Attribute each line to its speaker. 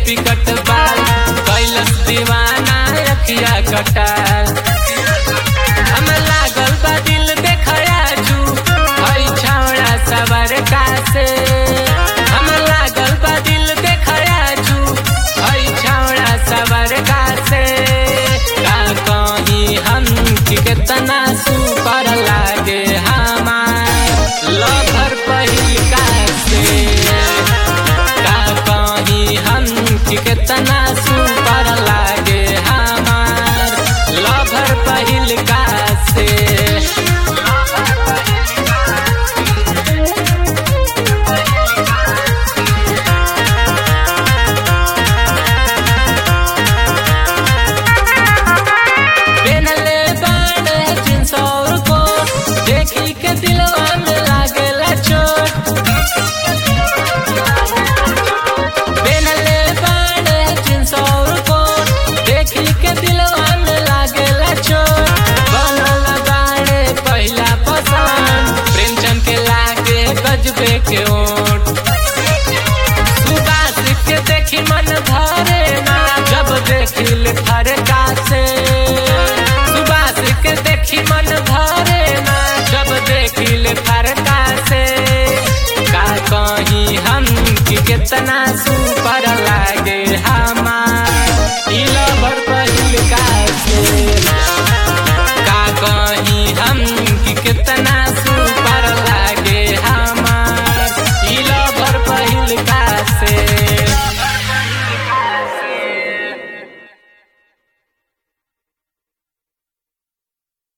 Speaker 1: picket बाल कैलस दीवाना रखिया कटार हम लागल बा दिल देखया जू हई छावड़ा सबर कासे हम लागल बा दिल देखया जू हई छावड़ा सबर कासे का कहीं हम कितना सुपर लागे हमार लभर पहिल कासे का कहीं हम कितना सुपर लागे हमार लभर पहिल कासे पेनले बाड़े जींस और कोट देखी के दिलवा में लागेला चोट पेनले बाड़े जींस और कोट देखी के दिलवा में लागेला चोट बनल बाड़े पहिला पसंद प्रेमचंद के लागे गजबे के ओट सुबास के देखी मन भरे ना जब देखिल फर